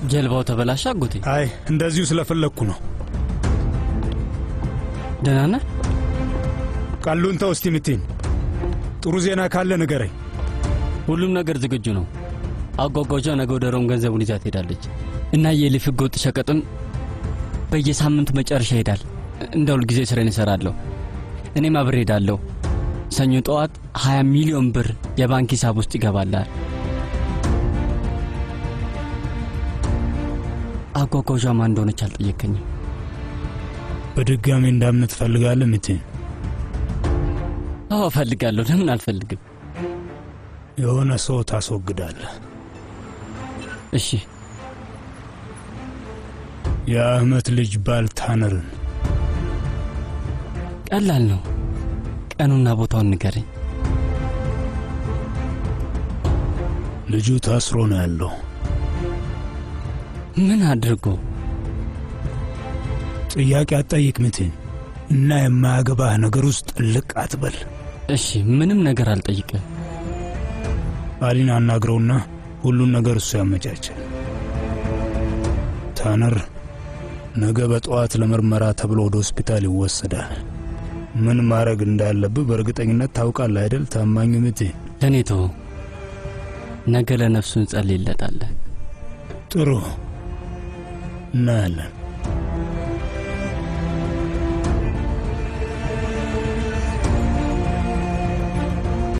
ጀልባው ተበላሸ አጎቴ? አይ እንደዚሁ ስለፈለግኩ ነው። ደህና ነህ? ቃሉን ተው እስቲ ምቴን። ጥሩ ዜና ካለ ንገረኝ። ሁሉም ነገር ዝግጁ ነው። አጓጓዣ ነገ ወደ ሮም ገንዘቡን ይዛ ትሄዳለች እና የሊፍ ህገወጥ ሸቀጥም በየሳምንቱ መጨረሻ ይሄዳል። እንደ ሁል ጊዜ ስሬን እሰራለሁ። እኔም አብሬ ሄዳለሁ። ሰኞ ጠዋት 20 ሚሊዮን ብር የባንክ ሂሳብ ውስጥ ይገባላል። አጓጓዣ ማን እንደሆነች አልጠየከኝም። በድጋሚ እንዳምነት ትፈልጋለህ ምቴን? አዎ እፈልጋለሁ። ለምን አልፈልግም? የሆነ ሰው ታስወግዳለህ። እሺ የአህመት ልጅ ባል ታነርን ቀላል ነው። ቀኑና ቦታውን ንገረኝ። ልጁ ታስሮ ነው ያለው። ምን አድርጎ? ጥያቄ አትጠይቅ ምቴን እና የማያገባህ ነገር ውስጥ ልቅ አትበል። እሺ ምንም ነገር አልጠይቅም። አሊን አናግረውና ሁሉን ነገር እሱ ያመቻቻል። ታነር ነገ በጠዋት ለምርመራ ተብሎ ወደ ሆስፒታል ይወሰዳል። ምን ማድረግ እንዳለብህ በእርግጠኝነት ታውቃለህ አይደል? ታማኙ ምቴ። ለእኔ ተወው። ነገ ለነፍሱ እንጸልይለታለን። ጥሩ እናያለን።